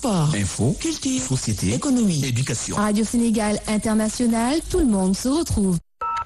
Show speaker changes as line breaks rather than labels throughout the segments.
sport,
Info,
culture,
société,
économie.
éducation.
Radio Sénégal International, tout le monde se retrouve.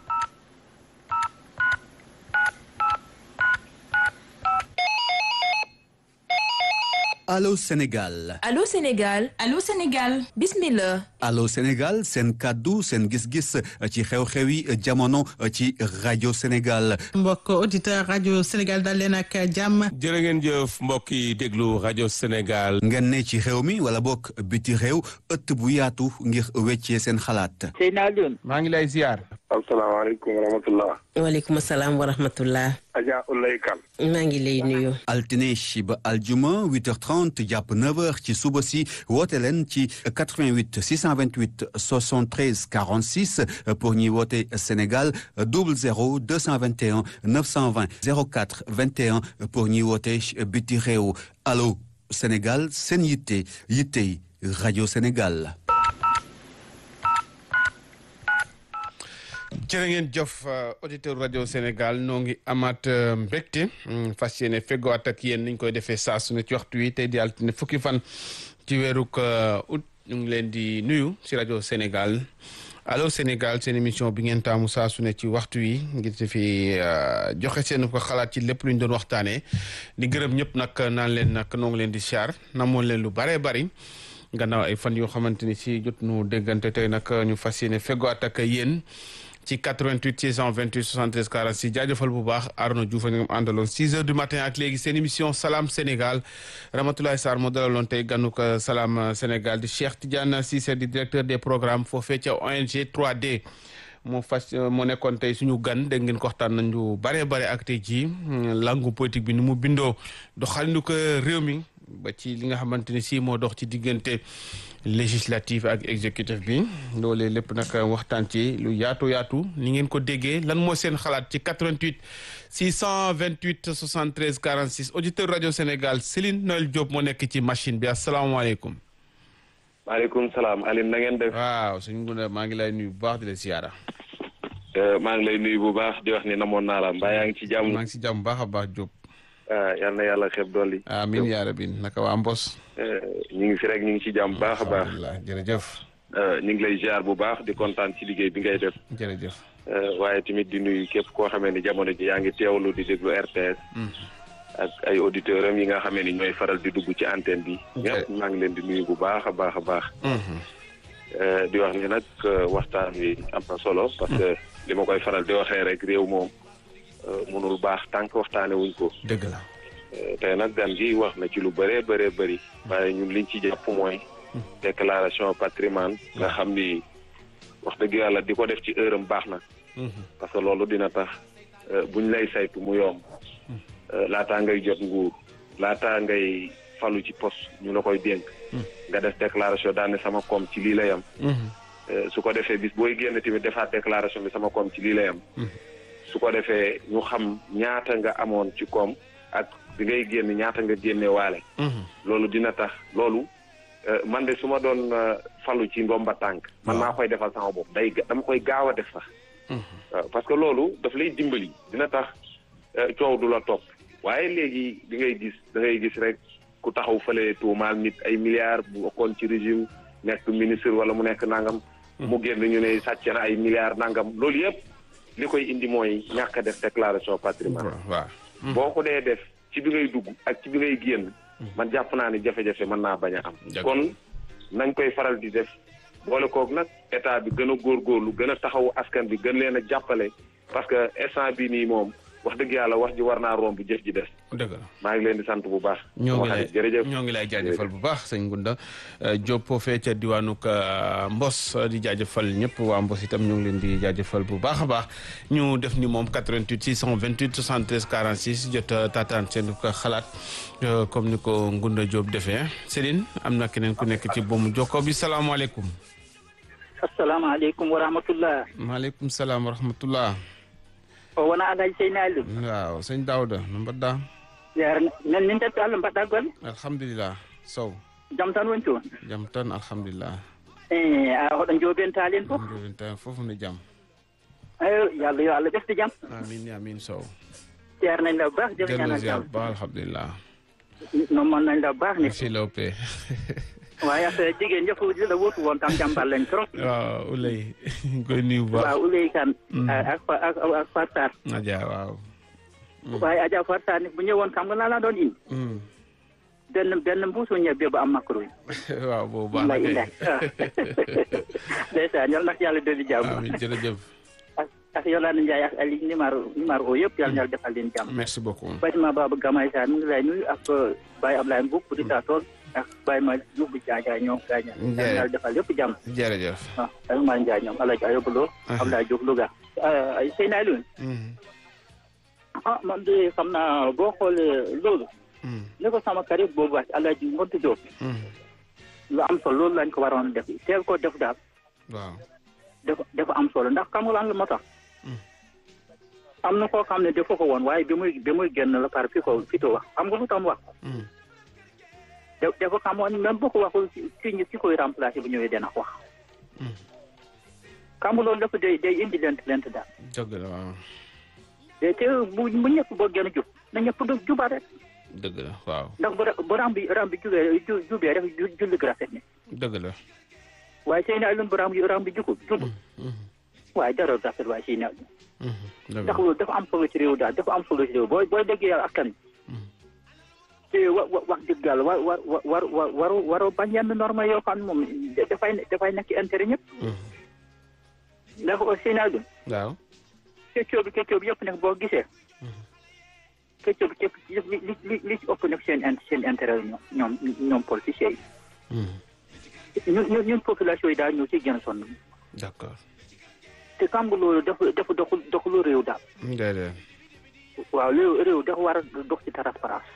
Allô Sénégal
Allô Sénégal Allô Sénégal bismillah
Allô Sénégal seen kàddu seen gis-gis ci xew-xewi jamono ci rajo Sénégal
mbokk auditeur rajo Sénégal dal leen ak jàmm
jërë ngeen jëf mbokk yi déglu rajo Sénégal.
ngeen ne ci réew mi wala bokk biti réew ëtt bu yaatu ngir weccee seen xalaat
Seydina Alioune.
maa ngi lay ziar.
asalaamaaleykum wa rahmatullah.
waaleykum salaam wa rahmatullah.
Adja Ulay Kan.
maa ngi lay nuyu.
altine ba aljuma 8h30 jàpp 9h ci suba si woote leen ci 88 628 73 46 pour ñuy woote Sénégal 00 221 920 04 21 pour ñuy woote biti réew allo Sénégal seen yitte yittey rajo Sénégal.
jërë ngeen jëf auditeur rajo Sénégal noo ngi amaat mbégte fas yéene feggowaat ak yéen niñ koy defee saa su ne ci waxtu wi tey di altine fukki fan ci weeruk août ñu ngi leen di nuyu si rajo Sénégal allo Sénégal seen émission bi ngeen taamu saa su ne ci waxtu wi ngir ci fi joxe seen ko xalaat ci lépp lu ñu doon waxtaanee di gërëm ñëpp nag naan leen nag noo ngi leen di siyaar namoon leen lu baree bari gannaaw ay fan yoo xamante ni si jot nu déggante tey nag ñu fas yéene feggowaat ak yéen. ci 88 628 73 46 jaajëfal bu baax Arnaud Diouf a ñu àndaloon 6 heures du matin ak léegi seen émission Salam Sénégal Ramatoulaye Sarr moo dalaloon tey ganuk Salam Sénégal di Cheikh Tidiane Cissé di directeur des programmes foofee ca ONG 3D moo fas moo nekkoon tey suñu gan dégg ngeen ko waxtaan nañu bare bare ak tey jii langue politique bi ni mu bindoo doxalinu ko réew mi ba ci li nga xamante ni si moo dox ci diggante législative ak exécutif bi loolee lépp nag waxtaan ci lu yaatu yaatu ni ngeen ko déggee lan moo seen xalaat ci 88 628 73 46 auditeur rajo Sénégal Céline Noël Diop moo nekk ci machine bi asalaamaaleykum.
maaleykum salaam Aline na ngeen def.
waaw suñu gune maa ngi lay nuyu bu baax di la siyaara.
maa ngi lay nuyu bu baax di wax ni namoon naa la mbaa yaa ngi ci jàmm.
maa ngi ci jàmm baax a baax Diop.
yal na yàlla xeeb dolli.
amiin yaa rabbi naka waa Mbos.
ñu ngi fi rek ñu ngi ci jàmm baax a baax.
alhamdulilah jërëjëf.
ñu ngi lay ziar bu baax di kontaan ci liggéey bi ngay def.
jërëjëf.
waaye tamit di nuyu képp koo xamee ni jamono ji yaa ngi teewlu di déglu RTS. ak ay auditeurs am yi nga xamee ni ñooy faral di dugg ci antenne bi. ñëpp maa ngi leen di nuyu bu baax a baax a baax. di wax ni nag waxtaan wi am na solo. parce que li ma koy faral di waxee rek réew moom mënul baax tànk waxtaane wuñ ko.
dëgg la.
tey nag gan gi wax na ci lu bëree bëree bëri. waaye ñun liñ ci jàpp mooy. déclaration patrimoine nga xam ni wax dëgg yàlla di ko def ci heure am baax na. parce que loolu dina tax buñ lay saytu mu yomb. laataa ngay jot nguur laataa ngay falu ci poste ñu la koy dénk. nga def déclaration daal ne sama koom ci lii la yam. su ko defee bis booy génn tamit defaat déclaration bi sama koom ci lii la yam. su ko defee ñu xam ñaata nga amoon ci koom ak bi ngay génn ñaata nga génne waale. loolu dina tax loolu man de su ma doon falu ci ndomba tànk. man maa koy defal sama bopp day dama koy gaaw a def sax. waaw parce que loolu daf lay dimbali dina tax coow du la topp waaye léegi di ngay gis da ngay gis rek ku taxaw fële tuumaal nit ay milliards bu bokkoon ci régime nekk ministre wala mu nekk nangam. mu génn ñu ne sàcc na ay milliards nangam loolu yëpp. li koy indi mooy ñàkk a def déclaration patrimoine
waaw
boo ko dee def ci bi ngay dugg ak ci bi ngay génn man jàpp naa ni jafe-jafe mën naa bañ a am kon nañ koy faral di def boole koog nag état bi gën a góorgóorlu gën a taxawu askan bi gën leen a jàppale parce que instant bi nii moom wax dëgg yàlla wax ji war naa romb jëf ji des
dëgg la
maa ngi leen di sant bu baax
ñoo ngi lay
jërëjëf
ñoo ngi lay jaajëfal bu baax sëñ Ngunda Diop foofee ca diwaanuk Mbos di jaajëfal ñëpp waa Mbos itam ñu ngi leen di jaajëfal bu baax a baax ñu def ni moom 88 628 73 46 jot taataan seen ko xalaat comme ni ko Ngunda Diop defee Céline am na keneen ku nekk ci boomu jokkoo bi salaamaaleykum.
asalaamaaleykum wa rahmatullah.
maaleykum salaam wa rahmatullah.
o wona alaji seyni ali
waaw sëñ Daouda no mbaɗɗa
yar nan min tati allah mbaɗɗa golle
alhamdulillah sow
jaam tan woni toon
jaam tan alhamdulillah
e a hoɗon joɓentali en fof
joɓenta fof ne jaam
eyo yo allah yo allah ɓesde jaam
amin amin sow
ceernañ law baax
dello
jamiñana
ziar
jaam
ba alhamdulillah
noon mon nañ law baax ne
merci lawpe
waaye ak jigéen ñëpp li la wóotu woon tam jàmbaar lañ trop.
waaw Ulay ñu koy nuyu bu baax.
waaw Ulay kan. ak ak ak ak Fatar.
Adja waaw.
waaye Adja Fatar ni bu ñëwoon xam nga laa la doon indi. benn benn mbuusu ñebe ba am makaro yi.
waaw boobu baax na
lay
kay.
indaay ndeysaan yal na yàlla dolli jàmm.
amiin jërëjëf.
ak ak Yolande Ndiaye ak Ali numéro numéro o yëpp yal na yàlla defal leen jàmm.
merci beaucoup.
Fatima Baba Gamay Sarr mu ngi lay nuyu ak Baye Ablaye Mbouk bu di taa tool ak Baye Ma Diouf bu Jaajaay ñoom gaaña yal na yàlla defal yëpp jàmm.
jërëjëf.
waaw ak Malick Ndiaye ñoom El Hadj Ayoba Lo. Abdoulaye Diouf Louga. ay Seyna Alioune. ah man de xam naa boo xoolee loolu. ne ko sama karib boobu wax El Hadj Ngonte Diop. lu am solo loolu lañ ko waroon def teel koo def daal.
waaw.
dafa dafa am solo ndax xam nga lan la moo tax. am na koo xam ne dafa ko woon waaye bi muy bi muy génn la par fi ko fi to wax xam nga lu tax mu wax. da dafa xamoon même boo ko waxul ci ci ci koy remplacer bu ñëwee dana wax. xam nga loolu dafa day day indi lent lent daal.
dëgg la waaw.
te te bu bu ñëpp boo gën a jub na ñëpp du juba rek
dëgg la waaw.
ndax bu ra- bu ram bi ram bi jubee ju jubee rek ju julli gi rafet ne
dëgg la.
waaye seen ay lun bu ram bi ram bi jukub jub waaye dara rafet waaye seen ay
dëgg
ndax
la.
loolu dafa am solo ci réew daal dafa am solo ci réew booy booy déggee yàlla askan te wa wa wax dëgg yàlla war war war war waru waru bañ yenn norme yoo xam ne moom dafay dafay nekk ci intérêt ñëpp ndax seen ay lun
waaw.
keccoo bi keccoo bi yëpp nag boo gisee keccoo bi képp li li li li ci ëpp nag seen in seen intérêt la ñoom ñoom ñoom politiciens yi ñun ñun ñun population yi daal ñoo ciy gën a sonn
d'accord.
te xam nga loolu dafa dafa doxul doxulu réew daal
déedéet.
waaw réew réew dafa war a dox ci transparence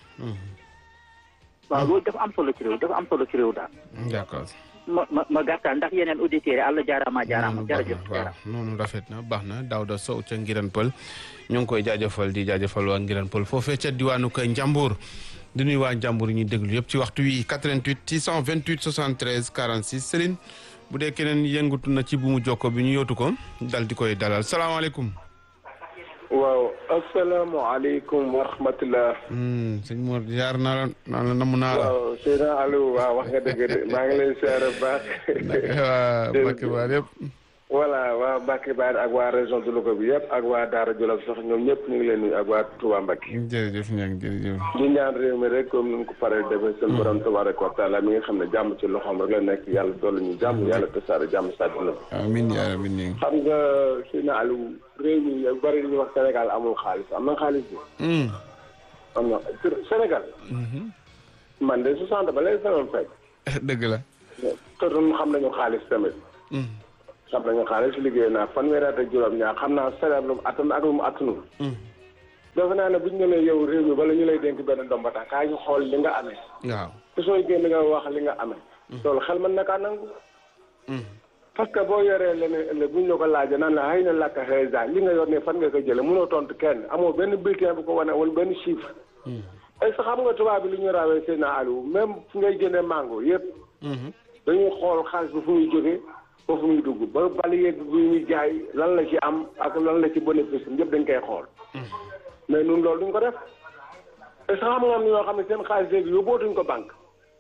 waaw loolu dafa am solo ci réew dafa am solo ci réew daal
d'accord.
ma ma ma gàttal ndax yeneen auditeurs yi àlla jaaraama jaaraama
noonu baax
jërëjëf
na waaw noonu rafet na baax na Daouda Sow ca Ngiran Pël ñu ngi koy jaajëfal di jaajëfal waa Ngiran Pël foofee ca diwaanu ko Njambur di nuyu waa Njambur yi ñuy déglu yëpp ci waxtu wi 88 628 73 46 Céline bu dee keneen yëngatu na ci buumu jokko bi ñu yootu ko dal di koy dalal salaamaaleykum.
waaw asalaamaaleykum wa rahmatulah.
sëñ Mor jaar naa la naa la namm naa la.
waaw Seydina Aliou waaw wax nga dëgg de maa ngi lay siyaare bu baax.
waa Mbacke Ba yëpp.
voilà waa Mbacke Ba ak waa région de Louga bi yëpp ak waa Daara Jolof sax ñoom ñëpp ñu ngi leen nuyu ak waa Touba Mbacke.
jërëjëf ñang jërëjëf.
di ñaan réew mi rek comme ni mu ko paree defee seen borom tabaraka wa taala mi nga xam ne jàmm ci loxoom rek la nekk yàlla dolli ñu jàmm yàlla tasaare jàmm si àdduna bi.
amiin yaa rabbi ñang.
xam nga Seydina Aliou réew mi yu bari li ñuy wax Sénégal amul xaalis am na xaalis bi. am na Sénégal. man de 60 ba léegi sama fekk.
dëgg la.
te ñun xam nañu xaalis tamit. xam nañu xaalis liggéey naa fanweeri at ak juróom-ñaar xam naa salaire lu mu attan ak lu mu attanul. defe naa ne bu ñu nee yow réew mi bala ñu lay dénk benn ndomba tax kaa ñu xool li nga amee.
waaw.
te sooy génn nga wax li nga amee. loolu xel mën na kaa nangu. parce que boo yoree leneen ëllëg bu ñu la ko laajee naan la xëy na làkk xëy li nga yor ne fan nga ko jëlee mënoo tontu kenn amoo benn bulletin bu ko wane wala benn chiffre. est-ce que xam nga tubaab bi li ñu rawee seen Aliou même fu ngay jëndee mango yëpp. dañuy xool xaalis bi fu muy jógee foofu muy dugg ba bali yeeg bu ñuy jaay lan la ci am ak lan la ci bénéfice ñëpp dañ koy xool. mais ñun loolu duñ ko def est-ce que xam nga am na ñoo xam ne seen xaalis léegi yóbbootuñ ko banque.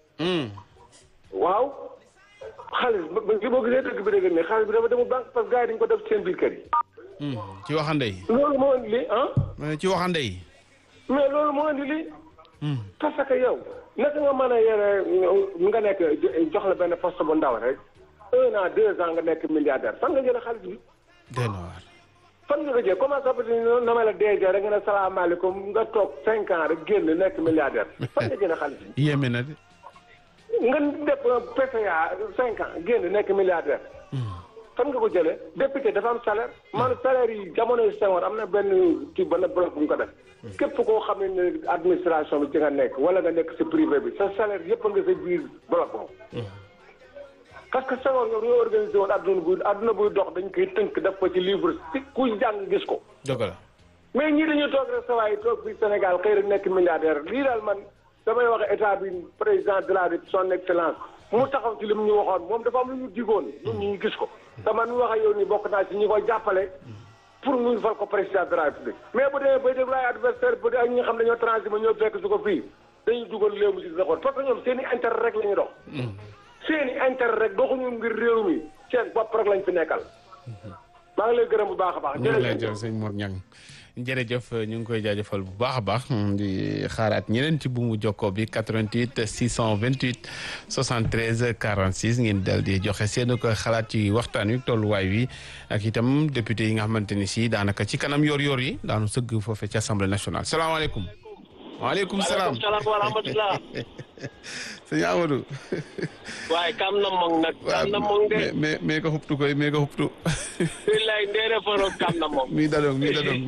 waaw xaalis ba ba boo gisee dëgg bi dëgg ne xaalis bi dafa demul banque parce que gars yi dañ ko def ci seen biir kër yi.
ci waxande yi.
loolu moo indi lii ah.
ci waxande yi.
mais loolu moo indi lii. parce que yow naka nga mën a yore nga nekk jox la benn poste bu ndaw rek un an deux ans nga nekk milliardaire fan nga jëlee xaalis bi.
dëgg la waar.
fan nga ko jëlee comment ça peut être na ma la DG rek nga ne salaamaaleykum nga toog cinq ans rek génn nekk milliardaire fan nga jëlee xaalis bi.
yéeme na de.
nga def PCA cinq ans génn nekk milliardaire. fan nga ko jëlee député dafa am salaire. man salaire yi jamono yu Senghor am na benn kii benn bloc bu ñu ko def. képp koo xam ne administration bi ci nga nekk wala nga nekk si privé bi sa salaire yëpp nga sa biir bloc boobu. parce que Senghor ñoom ñoo organisé woon adduna buy adduna buy dox dañ koy tënk def ko ci livre si ku jàng gis ko.
dëgg la.
mais ñii dañuy toog rek sa waay toog fii Sénégal xëy rek nekk milliardaire lii daal man damay wax état bi président de la République son excellence mu taxaw ci li mu ñu waxoon moom dafa am lu ñu digoon ñun ñu gis ko. te man mi wax ak yow nii bokk naa ci ñi koy jàppale pour ñu fal ko président de la République. mais bu demee bay déglu ay adversaire bu dee ak ñi nga xam ne ñoo transhumé ñoo fekk su ko fii dañuy dugal réew mi ci sa parce que ñoom seen i intérêt rek la ñu dox. seen i intérêt rek doxuñu ngir réew mi seen bopp rek lañ fi nekkal. maa ngi lay gërëm bu baax a baax.
ñu ngi lay jërëjëf sëñ Mor Niang jërëjëf ñu ngi koy jaajëfal bu baax a baax di xaaraat ñeneen ci bu mu jokkoo bi 88 628 73 46 ngeen dal di joxe seen ko xalaat ci waxtaan wi tolluwaay wi ak itam député yi nga xamante ni si daanaka ci kanam yor-yor yi daanu sëgg foofee ci assemblée nationale salaamaaleykum. waaleykum salaam
waaleykum salaam wa rahmatulah.
sëñ Amadou.
waaye kam na mong nag. kam na mong de.
mais mais ko xuptu koy mais ko xuptu.
billaay ndeere foro kam na mong.
mi dadong mi dadong.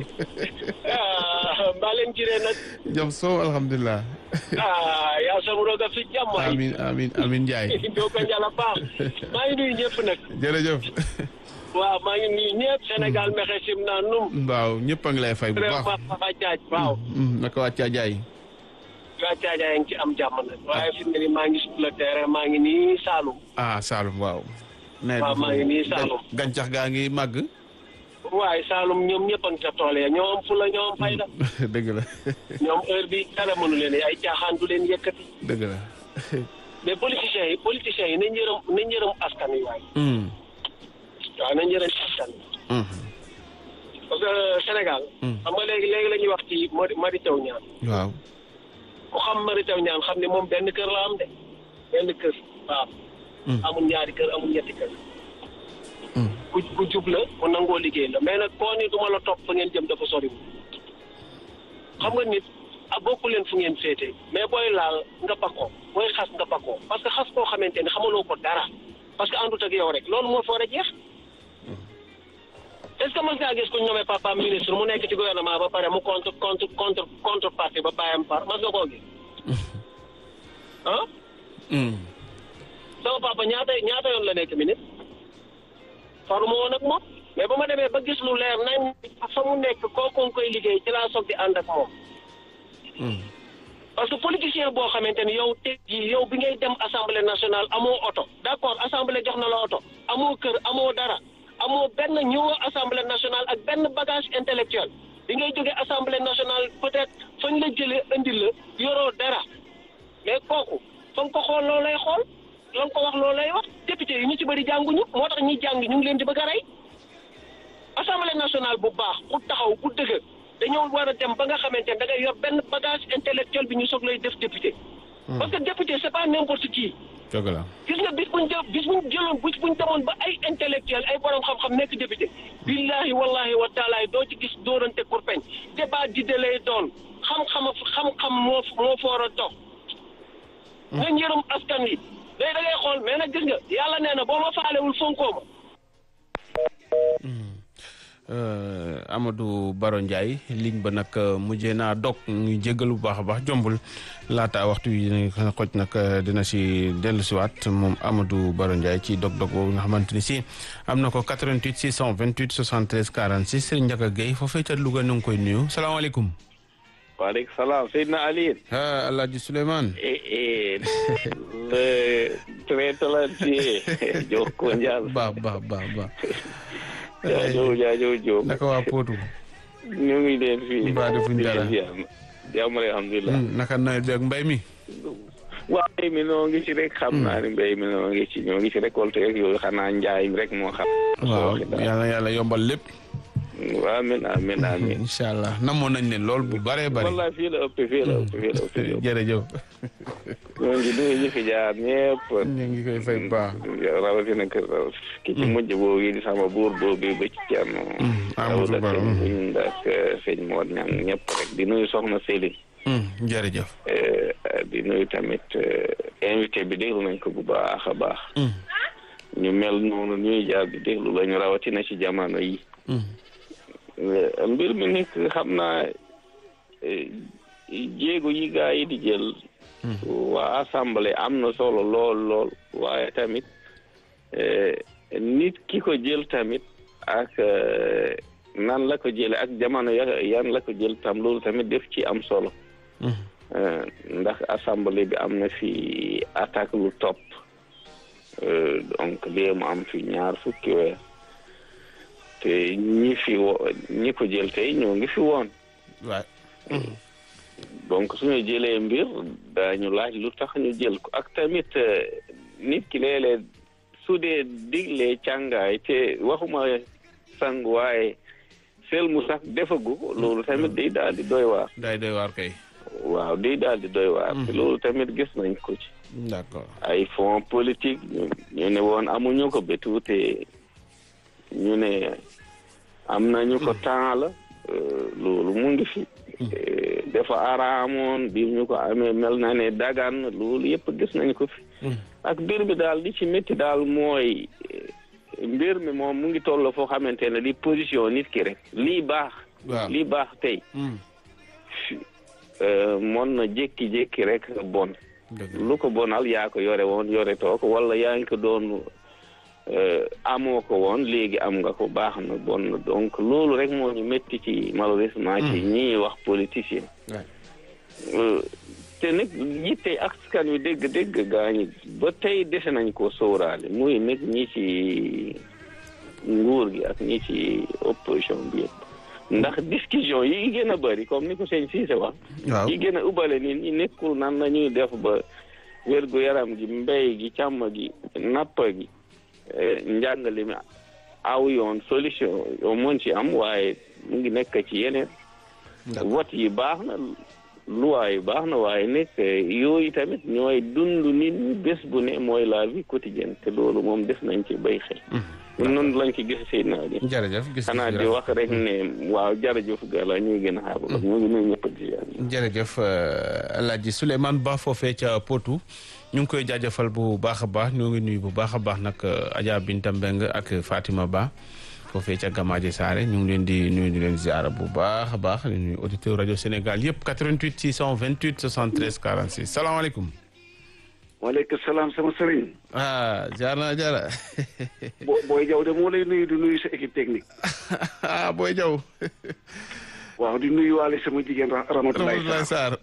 mbaa leen jiree nag.
jam soow alhamdulilah.
ah yaa sam roga fi jàmm.
amin amin amin Ndiaye.
doo ko njala baax. maa ngi nuyu ñëpp nag.
jërëjëf.
waaw maa ngi nuyu ñëpp Sénégal mexe sim naa num.
waaw ñëpp a ngi lay fay bu baax.
vraiment Papa Diagne waaw.
naka waa Caajaay.
waa Caajaay ngi ci am jàmm nag. waaye fi mu ne nii maa ngi sur le terrain maa ngi nii Saloum.
ah Saloum waaw.
waaw maa ngi nii Saloum.
gàncax gaa ngi màgg.
waaye Saloum ñoom ñëpp a ngi ca tool ya ñoo am fula ñoo am fayda.
dëgg la.
ñoom heure bi dara mënu leen ay caaxaan du leen yëkkati.
dëgg la.
mais politiciens yi politiciens yi nañ yërëm nañ yërëm askan wi waaye. waaw nañ yërëm askan wi. parce que Sénégal. xam nga léegi léegi la ñuy wax ci Mary Mary Teuw Niane.
waaw.
ku xam Mary Teuw Niane xam ne moom benn kër la am de benn kër waaw. amul ñaari kër amul ñetti kër. ku ku jub la ku nangoo liggéey la mais nag koo ni du ma la topp fa ngeen jëm dafa sori xam nga nit a bokku leen fu ngeen féete mais booy laal nga bakkoo booy xas nga bakkoo parce que xas koo xamante ni xamaloo ko dara parce que àndut ak yow rek loolu moo fa war a jeex est-ce que mos ngaa gis ku ñu nommé papa ministre mu nekk ci gouvernement ba pare mu contre contre contre contre parti ba bàyyam par mas nga koo gis ah sama papa ñaata ñaata yoon la nekk ministre faruma woon ak moom mais ba ma demee ba gis lu leer nañ fa mu nekk kooku nga koy liggéey ci laa soog di ànd ak moom parce que politicien boo xamante ni yow tey jii yow bi ngay dem assemblée nationale amoo oto d'accord assemblée jox na la oto amoo kër amoo dara amoo benn ñëwoo assemblée nationale ak benn bagage intellectuel bi ngay jógee assemblée nationale peut-être fañ la jëlee indi la yoroo dara mais kooku fa nga ko xool loo lay xool la nga ko wax loo lay wax député yi ñu ci bëri jànguñu moo tax ñi jàng ñu ngi leen di bëgg a rey assemblée nationale bu baax bu taxaw bu dëgër dañoo war a dem ba nga xamante ne da ngay yor benn bagage intellectuel bi ñu soog lay def député. parce que député c'est pas n'importe qui.
dëgg la
gis nga bis buñ jël bis buñ jëloon bis buñ demoon ba ay intellectuel ay borom xam-xam nekk député. billahi wallahi wa taalaay doo ci gis dóorante kurpeñ débat di de lay doon xam-xam xam-xam moo moo foor a dox. nga njërum askan wi day da ngay xool mais nag gis nga yàlla nee na boo ma faalewul fonkoo ma.
Amadou Baro Ndiaye ligne ba nag mujjee naa dog ñu jéggal bu baax a baax jombul laata waxtu yi xoj nag dina si dellusiwaat moom Amadou Baro Ndiaye ci dog-dog boobu nga xamante ni si am na ko 88 628 73 46 Serigne Ndiaga Gueye foofee ca Louga nu ngi koy nuyu salaamaaleykum.
waaleykum salaam Seydina Aliou.
ah El Hadj Souleymane.
le très talentueux Jokko Ndial.
ba ba ba ba.
jaajëf jaajëf Diop.
naka waa Potou.
ñu ngi leen fii.
mbaa defuñ dara
jàmm alhamdulilah.
naka nawet bi ak mbay mi.
waaw mbay mi noo ngi ci rek. xam naa ne mbay mi noo ngi ci ñoo ngi ci récolte rek yooyu xanaa njaay mi rek moo xam.
waaw yàlla yàlla yombal lépp.
waaw amiin amiin amiin.
incha allah namoon nañ leen lool bu bëree bëri.
wallaay fii la ëpp fii la ëpp fii la ëpp.
jërëjëf.
ñoo ngi nuyu ñi fi jaar ñëpp.
ñu ngi koy fay bu baax.
rawatina kër ki ci mujj boobu di sama buur boobu ba ci Thierno.
Amadou Baro
buñ ak sëñ Mor Ñang ñëpp rek di nuyu soxna Céline.
jërëjëf.
di nuyu tamit invité bi déglu nañ ko bu baax a baax. ñu mel noonu ñuy jaar di déglu lañu rawatina ci jamono yi. mbir mi nekk xam naa jéego yi gaa yi di jël. waa assemblée am na solo lool lool waaye tamit nit ki ko jël tamit ak nan la ko jële ak jamono ya yan la ko jël tam loolu tamit def ci am solo. ndax assemblée bi am na fi attaque lu topp donc lii mu am fi ñaar fukki weer te ñi fi wo ñi ko jël tey ñoo ngi fi woon.
waay.
donc suñu jëlee mbir daañu laaj lu tax ñu jël ko ak tamit nit ki léeg-léeg su dee diglee càngaay te waxuma sang waaye sel mu sax defagu ko loolu tamit day daal di doy waar.
day doy waar kay.
waaw day daal di doy waar. te loolu tamit gis nañ ko ci.
d'accord
ay fonds politique ñu ne woon amuñu ko ba tuute ñu ne am nañu ko temps la loolu mu ngi fi. dafa araamoon bi ñu ko amee mel na ne dagan loolu yëpp gis nañ ko fi. ak mbir bi daal li ci métti daal mooy mbir mi moom mu ngi toll foo xamante ne li position nit ki rek lii baax. lii baax tey. mon na jékki-jékki rek bon. lu ko bonal yaa ko yore woon yore too ko wala yaa ngi ko doon amoo ko woon léegi am nga ko baax na bon na donc loolu rek moo ñu métti ci malheureusement ci ñii wax politicien te nag yitte askan wi dégg-dégg gaañi ba tey dese nañ ko sóoraale muy nag ñi ci nguur gi ak ñi ci opposition bi yëpp ndax discussion yi gën a bëri comme ni ko sëñ Cissé wax yi gën a ubbale nit ñi nekkul nan la ñuy def ba wérgu yaram gi mbéy gi càmm gi napp gi njàngale mi aw yoon solution yoo mën ci am waaye mu ngi nekk ci yeneen vote yi baax na loi yi baax na waaye nekk yooyu tamit ñooy dund nit ñi bés bu ne mooy la vie quotidienne te loolu moom def nañ ci bay xel ñun noonu lañ ci gis seen naa di
jërëjëf gis
xanaa di wax rek ne waaw jërëjëf gala ñuy gën a xaar ñu ngi nuyu ñëpp di
jërëjëf Alaaji Souleymane Ba foofee ca Potou ñu ngi koy jaajëfal bu baax a baax ñoo ngi nuyu bu baax a baax nag Adja Binta Mbeng ak Fatima Ba foofee ca Gamaaji Saare ñu ngi leen di nuyu di leen ziara bu baax a baax di nuyu auditeur rajo Sénégal yëpp 88 628 73 46 salaamaaleykum.
waaleykum salaam sama sëriñ.
ah jaar naa jaara.
bo booy jaw de moo lay nuyu di nuyu sa équipe technique.
ah booy jaw.
waaw di nuyu waale sama jigéen Ramatoulaye
Sarr.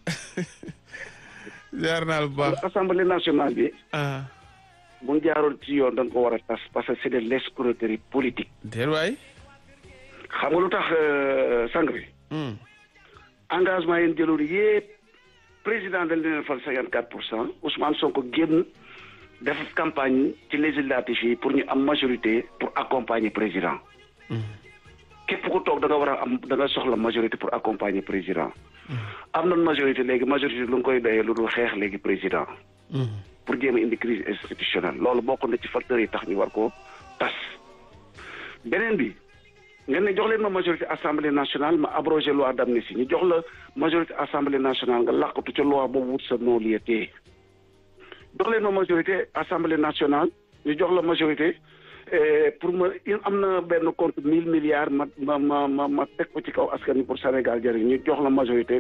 jaar naa bu baax.
assemblée nationale bi. bu ñu jaaroon ci yoon dañ ko war a tas parce que c'est de l'escroquerie politique.
déet waay.
xam nga lu tax sang bi. engagement yéen jëloon yépp président dañ leen fal cinquante quatre pour cent Ousmane Sonko génn def campagne ci législative yi pour ñu am majorité pour accompagner président. képp ku toog da nga war a am da nga soxla majorité pour accompagner président. am na majorité léegi majorité lu nga koy doyee lu dul xeex léegi président. pour jéem a indi crise institutionnelle loolu bokk na ci facteurs yi tax ñu war ko tas. beneen bi ngeen ne jox leen ma majorité assemblée nationale ma abrogé loi d'amnistie ñu jox la majorité assemblée nationale nga làqatu ca loi boobu wut sa non-lieu téye jox leen ma majorité assemblée nationale ñu jox la majorité pour ma am na benn compte mille milliards ma ma ma ma ma teg ko ci kaw askan wi pour Sénégal jëriñ ñu jox la majorité